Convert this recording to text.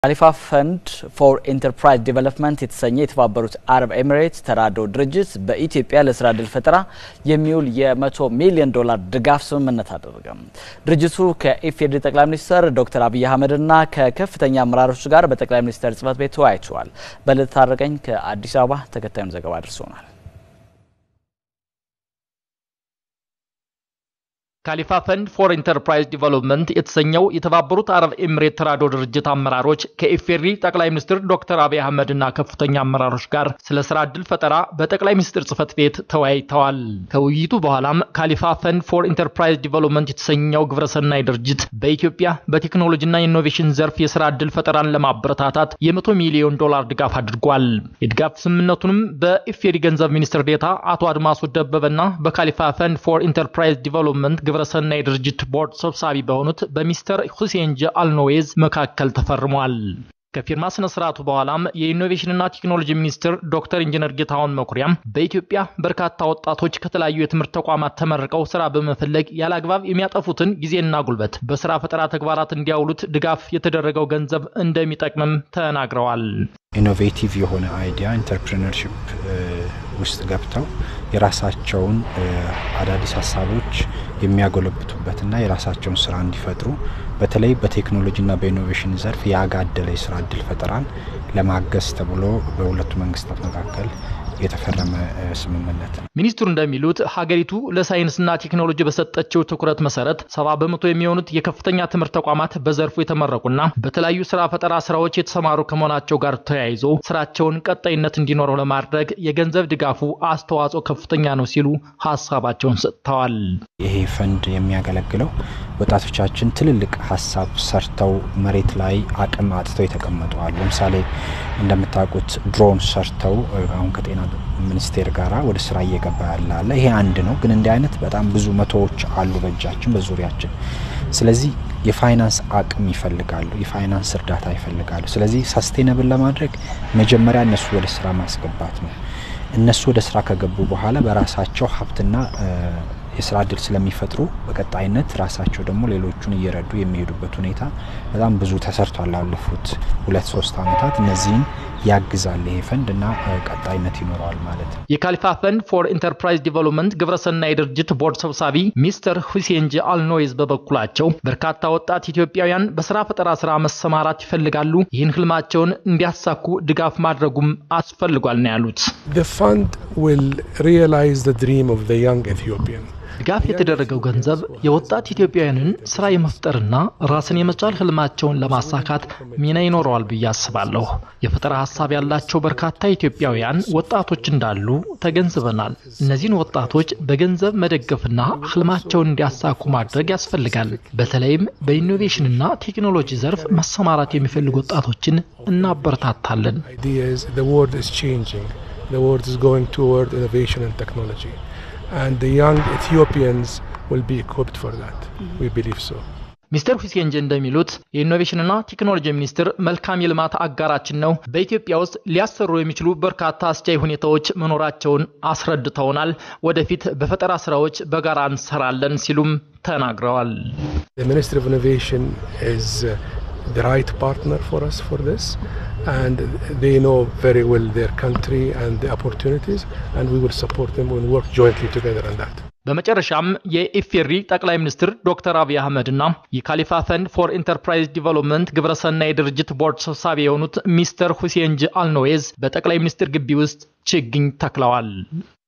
ካሊፋ ፈንድ ፎር ኢንተርፕራይዝ ዲቨሎፕመንት የተሰኘ የተባበሩት አረብ ኤሚሬትስ ተራድኦ ድርጅት በኢትዮጵያ ለስራ ዕድል ፈጠራ የሚውል የመቶ ሚሊዮን ዶላር ድጋፍ ስምምነት አደረገ። ድርጅቱ ከኢፌዴሪ ጠቅላይ ሚኒስትር ዶክተር አብይ አህመድና ከከፍተኛ አመራሮች ጋር በጠቅላይ ሚኒስትር ጽህፈት ቤት ተወያይተዋል። በልደት ታረቀኝ ከአዲስ አበባ ተከታዩን ዘገባ አድርሶናል። ካሊፋ ፈንድ ፎር ኢንተርፕራይዝ ዲቨሎፕመንት የተሰኘው የተባበሩት አረብ ኤምሬት ተራድኦ ድርጅት አመራሮች ከኢፌዴሪ ጠቅላይ ሚኒስትር ዶክተር አብይ አህመድና ከፍተኛ አመራሮች ጋር ስለ ስራ ዕድል ፈጠራ በጠቅላይ ሚኒስትር ጽህፈት ቤት ተወያይተዋል። ከውይይቱ በኋላም ካሊፋ ፈንድ ፎር ኢንተርፕራይዝ ዲቨሎፕመንት የተሰኘው ግብረሰናይ ድርጅት በኢትዮጵያ በቴክኖሎጂና ኢኖቬሽን ዘርፍ የስራ ዕድል ፈጠራን ለማበረታታት የመቶ ሚሊዮን ዶላር ድጋፍ አድርጓል። የድጋፍ ስምምነቱንም በኢፌዴሪ ገንዘብ ሚኒስትር ዴታ አቶ አድማሱ ደበበና በካሊፋ ፈንድ ፎር ኢንተርፕራይዝ ዲቨሎፕመንት ግብረሰናይ ድርጅት ቦርድ ሰብሳቢ በሆኑት በሚስተር ሁሴን ጀ አልኖዌዝ መካከል ተፈርሟል። ከፊርማ ስነ ስርዓቱ በኋላም የኢኖቬሽንና ቴክኖሎጂ ሚኒስትር ዶክተር ኢንጂነር ጌታሁን መኩሪያም በኢትዮጵያ በርካታ ወጣቶች ከተለያዩ የትምህርት ተቋማት ተመርቀው ስራ በመፈለግ ያለ አግባብ የሚያጠፉትን ጊዜና ጉልበት በስራ ፈጠራ ተግባራት እንዲያውሉት ድጋፍ የተደረገው ገንዘብ እንደሚጠቅምም ተናግረዋል። ኢኖቬቲቭ የሆነ አይዲያ ኢንተርፕሪነርሺፕ ውስጥ ገብተው የራሳቸውን አዳዲስ ሀሳቦች የሚያጎለብቱበትና የራሳቸውን ስራ እንዲፈጥሩ በተለይ በቴክኖሎጂና በኢኖቬሽን ዘርፍ ያጋደለ የስራ እድል ፈጠራን ለማገዝ ተብሎ በሁለቱ መንግስታት መካከል የተፈረመ ስምምነት ነው። ሚኒስትሩ እንደሚሉት ሀገሪቱ ለሳይንስና ቴክኖሎጂ በሰጠችው ትኩረት መሰረት ሰባ በመቶ የሚሆኑት የከፍተኛ ትምህርት ተቋማት በዘርፉ የተመረቁና በተለያዩ ስራ ፈጠራ ስራዎች የተሰማሩ ከመሆናቸው ጋር ተያይዞ ስራቸውን ቀጣይነት እንዲኖረው ለማድረግ የገንዘብ ድጋፉ አስተዋጽኦ ከፍተኛ ነው ሲሉ ሀሳባቸውን ሰጥተዋል። ይሄ ፈንድ የሚያገለግለው ወጣቶቻችን ትልልቅ ሀሳብ ሰርተው መሬት ላይ አቅም አጥተው የተቀመጡ አሉ። ለምሳሌ እንደምታውቁት ድሮን ሰርተው አሁን ከጤና ሚኒስቴር ጋር ወደ ስራ እየገባ ያለ አለ። ይሄ አንድ ነው፣ ግን እንዲህ አይነት በጣም ብዙ መቶዎች አሉ በእጃችን በዙሪያችን። ስለዚህ የፋይናንስ አቅም ይፈልጋሉ፣ የፋይናንስ እርዳታ ይፈልጋሉ። ስለዚህ ሳስቴነብል ለማድረግ መጀመሪያ እነሱ ወደ ስራ ማስገባት ነው። እነሱ ወደ ስራ ከገቡ በኋላ በራሳቸው ሀብትና የስራ እድል ስለሚፈጥሩ በቀጣይነት ራሳቸው ደግሞ ሌሎቹን እየረዱ የሚሄዱበት ሁኔታ በጣም ብዙ ተሰርቷል። ላለፉት ሁለት ሶስት ዓመታት እነዚህን ያግዛል ይሄ ፈንድ እና ቀጣይነት ይኖረዋል ማለት ነው። የካሊፋ ፈንድ ፎር ኢንተርፕራይዝ ዲቨሎፕመንት ግብረሰናይ ድርጅት ቦርድ ሰብሳቢ ሚስተር ሁሴን ጂ አልኖይዝ በበኩላቸው በርካታ ወጣት ኢትዮጵያውያን በስራ ፈጠራ ስራ መሰማራት ይፈልጋሉ። ይህን ህልማቸውን እንዲያሳኩ ድጋፍ ማድረጉም አስፈልጓል ነው ያሉት። The fund will realize the dream of the young Ethiopian. ድጋፍ የተደረገው ገንዘብ የወጣት ኢትዮጵያውያንን ስራ የመፍጠርና ራስን የመቻል ህልማቸውን ለማሳካት ሚና ይኖረዋል ብዬ አስባለሁ። የፈጠራ ሀሳብ ያላቸው በርካታ ኢትዮጵያውያን ወጣቶች እንዳሉ ተገንዝበናል። እነዚህን ወጣቶች በገንዘብ መደገፍና ህልማቸውን እንዲያሳኩ ማድረግ ያስፈልጋል። በተለይም በኢኖቬሽንና ቴክኖሎጂ ዘርፍ መሰማራት የሚፈልጉ ወጣቶችን እናበረታታለን። The world is changing. The world is going toward innovation and technology. and the young Ethiopians will be equipped for that. We believe so. ሚስተር ሁሴን ጀ እንደሚሉት የኢኖቬሽንና ቴክኖሎጂ ሚኒስቴር መልካም የልማት አጋራችን ነው። በኢትዮጵያ ውስጥ ሊያሰሩ የሚችሉ በርካታ አስቻይ ሁኔታዎች መኖራቸውን አስረድተውናል። ወደፊት በፈጠራ ስራዎች በጋራ እንሰራለን ሲሉም ተናግረዋል። The Ministry of Innovation is the right partner for us for this and they know very well their country and the opportunities and we will support them and work jointly together on that. በመጨረሻም የኢፌሪ ጠቅላይ ሚኒስትር ዶክተር አብይ አህመድና የካሊፋ ፈንድ ፎር ኢንተርፕራይዝ ዲቨሎፕመንት ግብረሰናይ ድርጅት ቦርድ ሰብሳቢ የሆኑት ሚስተር ሁሴን ጂ አልኖዌዝ በጠቅላይ ሚኒስትር ግቢ ውስጥ ችግኝ ተክለዋል።